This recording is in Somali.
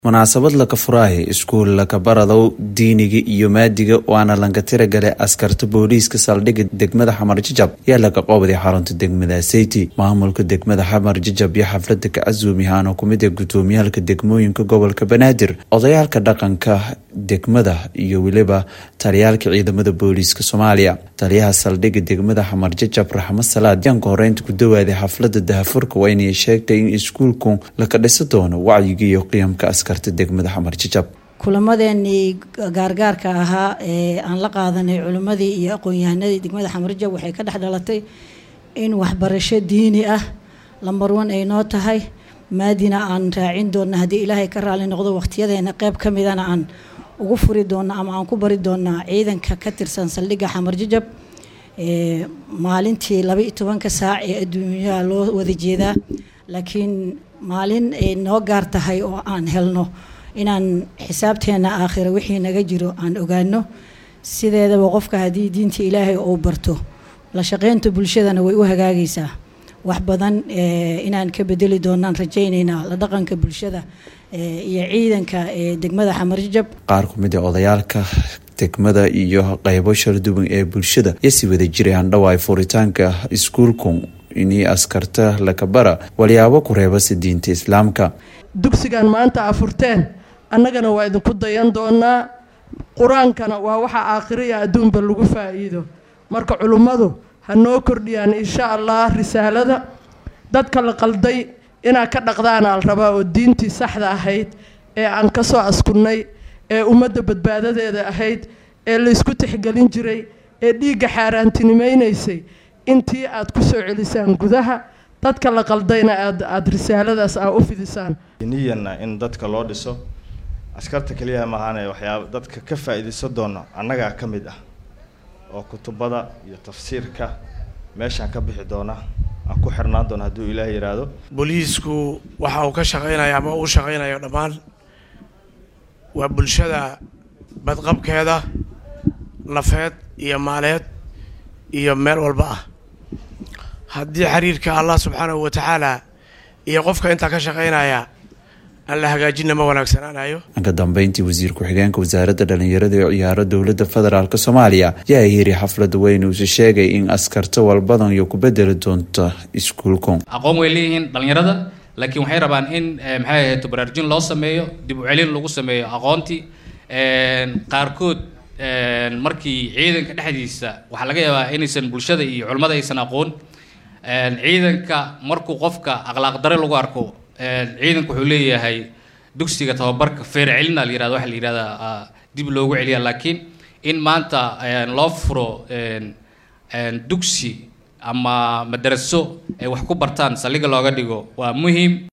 munaasabad laka furaahi iskuul laka baradow diiniga iyo maadiga waana lanka tiragale askarta booliiska saldhigga degmada xamar jajab yaa laga qoobaday xarunta degmada seyti maamulka degmada xamar jajab iyo xaflada kacasuumihaana kumid ee gudoomiyaalka degmooyinka gobolka banaadir odayaalka dhaqanka degmada iyo weliba taliyaalka ciidamada booliiska soomaaliya taliyaha saldhigga degmada xamar jajab raxmad salaad yaanka horeynta ku dawaaday xaflada dahafurka waa inay sheegtay in iskuulku laka dhisa doono wacyiga iyo qiyamka askarta degmada xamar jajab kulamadeenii gaargaarka ahaa ee aan la qaadanay culimmadii iyo aqoon-yahanadii degmada xamarjab waxay ka dhex dhalatay in waxbarasho diini ah lambar wan ay noo tahay maadina aan raacin doona haddii ilaahay ka raali noqdo waqtiyadeena qeyb ka midana aan ugu furi doona ama aan ku bari doonaa ciidanka ka tirsan saldhigga xamar jajab maalintii laba iyo tobanka saac ee adduunyaha loo wada jeedaa laakiin maalin ay noo gaar tahay oo aan helno inaan xisaabteena aakhira wixii naga jiro aan ogaano sideedaba qofka haddii diinta ilaahay uu barto la shaqeynta bulshadana way u hagaagaysaa wax badan inaan ka bedeli doonaan rajaynaynaa la dhaqanka bulshada iyo ciidanka degmada xamarjajab qaar kumid ee odayaalka degmada iyo qeybo sharduban ee bulshada yasi wada jiray handhawaay furitaanka iskuulku inii askarta lakabara walyaabo ku reebasa diinta islaamka dugsigan maanta afurteen annagana waa idinku dayan doonaa qur-aankana waa waxa aakhiriya adduunba lagu faa-iido marka culummadu ha noo kordhiyaan insha allah risaalada dadka la qalday inaad ka dhaqdaana al rabaa oo diintii saxda ahayd ee aan ka soo askunnay ee ummadda badbaadadeeda ahayd ee laysku tixgelin jiray ee dhiigga xaaraantinimaynaysay intii aad ku soo celisaan gudaha dadka la qaldayna aad aada risaaladaas aa u fidisaan niyanna in dadka loo dhiso askarta keliyaha maahaane waxyaaba dadka ka faa-iidaysan doona annagaa ka mid ah oo kutubada iyo tafsiirka meeshaan ka bixi doona aan ku xirnaan doona hadduu ilaahay yidhaahdo booliisku waxa uu ka shaqaynaya ama uu shaqaynayo dhammaan waa bulshada badqabkeeda nafeed iyo maaleed iyo meel walba ah haddii xiriirka allah subxaanahu watacaala iyo qofka intaa ka shaqaynaya aan la hagaajinna ma wanaagsanaanayo ka dambeyntii wasiir ku-xigeenka wasaaradda dhalinyarada ee ciyaaro dowladda federaalk soomaaliya yaa yiri xaflada weyn uuse sheegay in askarta walbadan iyo ku bedeli doonta iskuulku aqoon way leeyihiin dhalinyarada laakiin waxay rabaan in maxay ahayd baraarujin loo sameeyo dib u celin lagu sameeyo aqoontii qaarkood markii ciidanka dhexdiisa waxaa laga yaabaa inaysan bulshada iyo culimmada aysan aqoon ciidanka markuu qofka akhlaaq dare lagu arko ciidanku wuxuu leeyahay dugsiga tababarka feer celina la yirahdo waxa la yihahdaa dib loogu celiya laakiin in maanta loo furo dugsi ama madaraso ay wax ku bartaan saldhiga looga dhigo waa muhiim